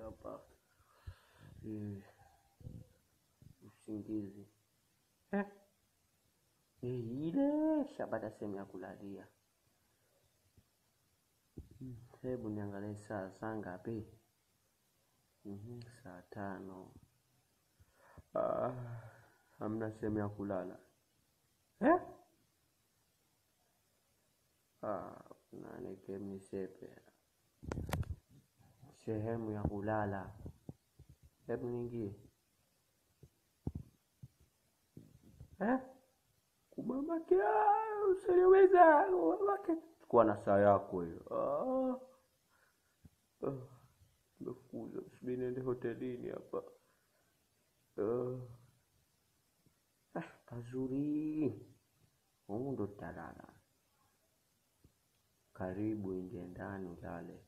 hapa Eh, usingizi eh. Eh, ile shabada sehemu ya kulalia Hmm, hebu niangalie saa saa ngapi Mhm, saa tano ah, hamna sehemu ya kulala eh? ah, nani kemni sepe sehemu ya kulala hebu niingie eh? kumamake usiniweza kumamake kuwa na saa yako hiyo ah. ah. Nimefukuzwa, subiri niende hotelini hapa ah. ah, pazuri humu ndo tutalala karibu ingie ndani ulale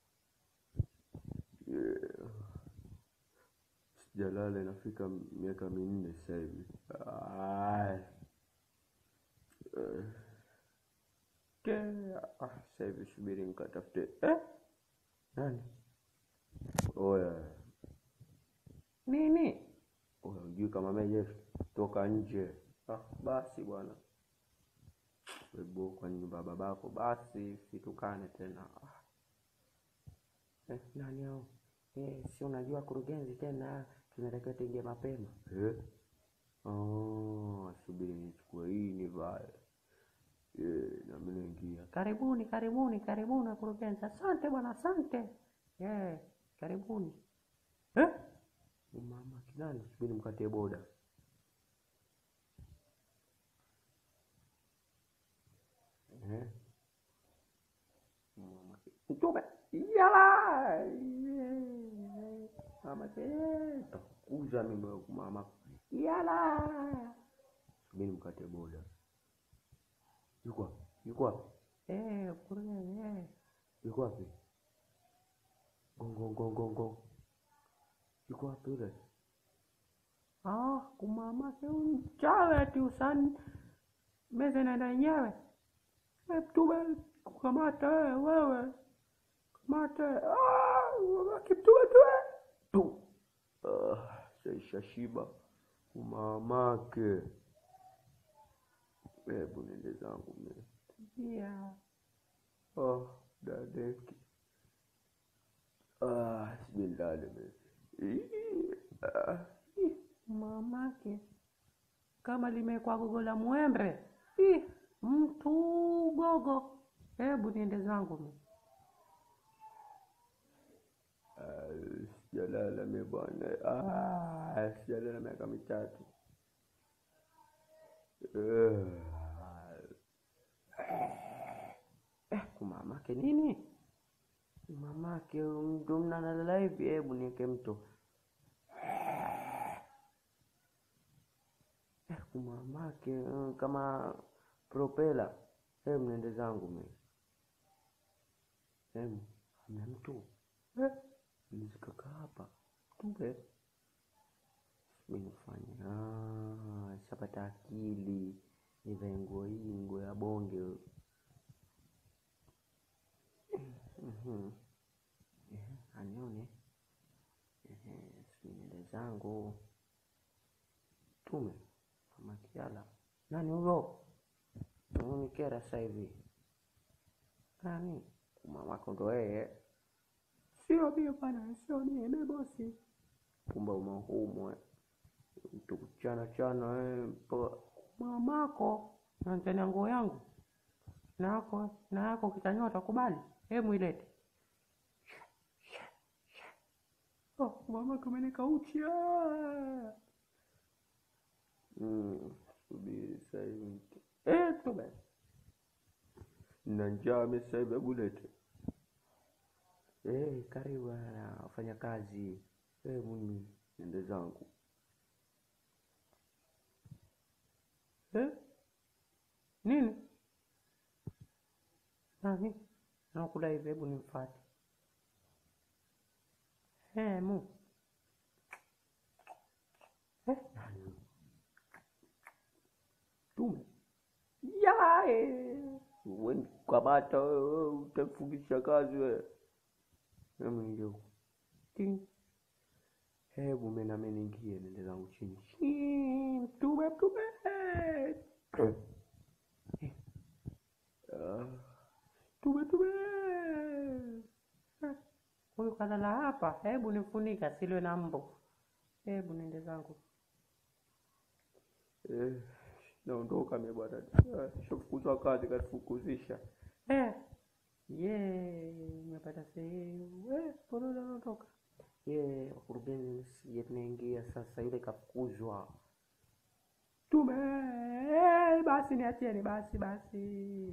yeah. sijalala inafika miaka minne sasa hivi Ai. Eh. Ke, ah, sasa hivi subiri nikatafute eh? nani oya nini oya ujui kama meje toka nje ah, basi bwana webo kwa nyumba ya babako basi situkane tena ah. eh, nani hao eh, si unajua kurugenzi tena tunatakiwa tuingie mapema eh? oh, subiri nichukue hii nivae Eh, nami naingia karibuni karibuni karibuni wakurugenzi asante bwana asante yeah, karibuni eh? mama kinani subiri mkatie boda eh? mama mtume yala mama takukuza mimi wewe, mama yala subiri mkatie boda yuko wapi yuko wapi eh kurugenzi eh yuko wapi gongo gongo gongo yuko wapi yule ah kumama ke mchawe ati usani meza inaenda yenyewe Eh, mtume kukamata wewe wewe kamata ah kimtume tuwe tu ah saisha shiba umamake hebu nende zangu mimi yeah. oh dadeki ah sibindale mimi Ii, ah. Ih, mamake kama limekwa gogo la mwembe Ih, mtu gogo hebu niende zangu mimi Ah, sijalala mimi bwana Ah, sijalala miaka mitatu eh, kumamake nini mamake ndo mnalala hivi hebu nieke mto eh, kumamake mm, kama propela hebu nende zangu mi hebu hamna mtu eh, nizikaka hapa kumbe minifanya ah, shapata akili nivae nguo hii nguo ya bonge Mhm. Ehe, anione Ehe, sijui nywele zangu tume mama kiala nani huyo unikera sasa hivi nani mamako ndo yeye sio mie bwana sio mie mie bosi kumbe umahumwe tukuchana chana eh, mpaka mamako nanzania nguo yangu nako na yako kitanyoa utakubali hemu ilete oh, mama kumeneka uchi ah. mm, subiri sasa hivi eh, tu basi na njaa mimi sasa hivi hebu lete eh, karibu bwana wafanya kazi eh, mimi nende zangu eh? nini nani nakula hivi hebu nimfate hemu eh? nani tume yae kamata wewe utafungisha kazi wewe hebu nije huku Ting. Hebu mimi nami niingie nende zangu chini. Chini, Mtume mtume. Eh. Ah, Mtume mtume. Ah, Huyu kalala hapa, hebu nifunika silwe na mbu. Hebu nende zangu. Eh, naondoka mimi bwana. Ah, Shafukuzwa kazi katufukuzisha. Eh, ye nimepata sehemu. Eh, mbona naondoka? Ye wakurugenzi sije tunaingia sasa, yule kafukuzwa. Tume, eh, basi niachieni basi basi.